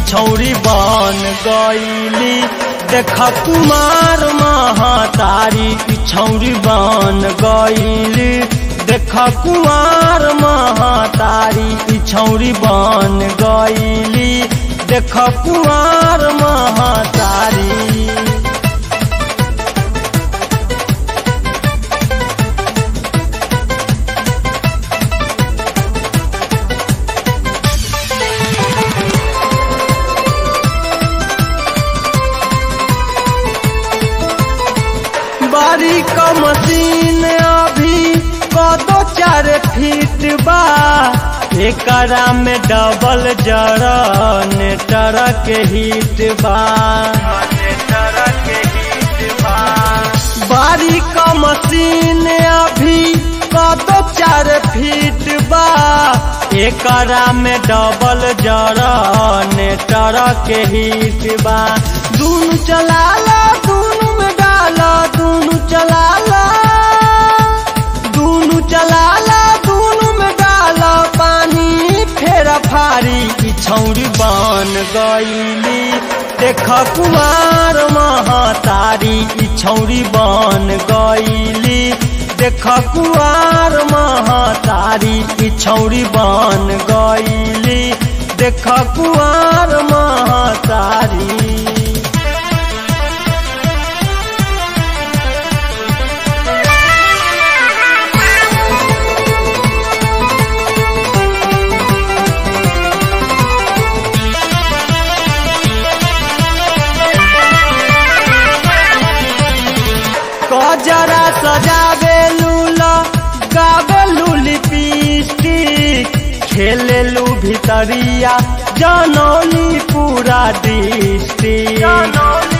छौरी बन गईली देख कुमार महातारी छौरी बन गईली देख कुमार महातारी छौरी बन गईली देख कुमार महातारी बारी का मशीन अभी कदो चार फीट बा एकरा में डबल जनरेटर के हिट बा बारी का मशीन अभी कदो चार फीट बा एकरा में डबल जनरेटर के हिट बा दूनु चलाला दूनु में डाला दूनु चलाला दूनु चलाला दूनु में डाला पानी फेरा फारी की छौरी बन गईली देख कुमार महातारी की छौरी बन गईली देख कुमार महातारी की छौरी बन गईली देख कुमार महातारी कजरा सजावे लूला गावे लूली लिपस्टिक खेले लू भितरिया जनौली पूरा डिस्ट्रिक्ट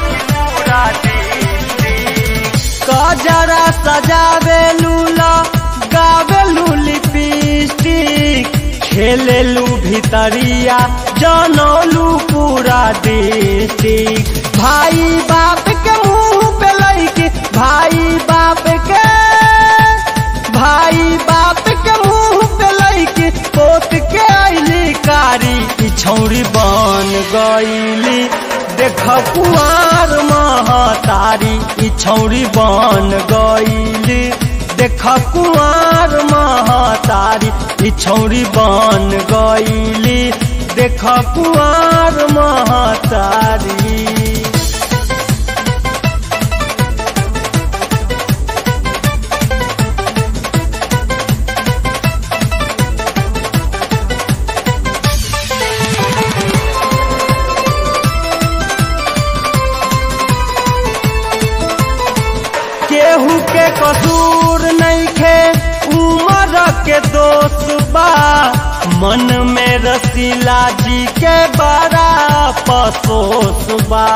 कजरा सजावे लूला गावे लूली लिपस्टिक खेले लू भितरिया जनौलू पूरा डिस्ट्रिक्ट भाई बाप के मुंह पे लैके भाई बाप के भाई बाप के मुंह पे लैके पोत के आईली कारी की छौरी बन गईली देख कुआर महातारी की छौरी बन गईली देख कुआर महातारी की छौरी बन गईली देख कुआर महातारी केहू के कसूर नहीं खे उमर के दोष बा मन में रसीला जी के बड़ा पसोस बा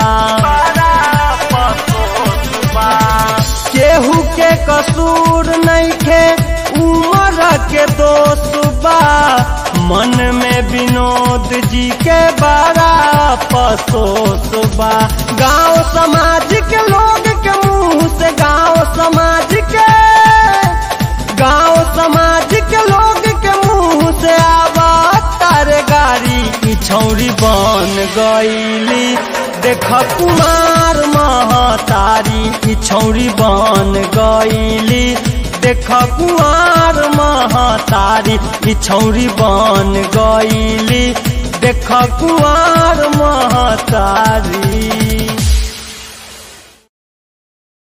केहू के कसूर नहीं खे उमर के दोष बा मन में विनोद जी के बड़ा पसोस बा गांव समाज के लोग के मुंह से गांव समाज के गांव समाज के लोग के मुंह से आवा तारे गाड़ी की छौरी बन गईली देख कुमार महातारी की छौरी बन गईली देख कुमार महातारी की छौरी बन गईली देख कुमार महातारी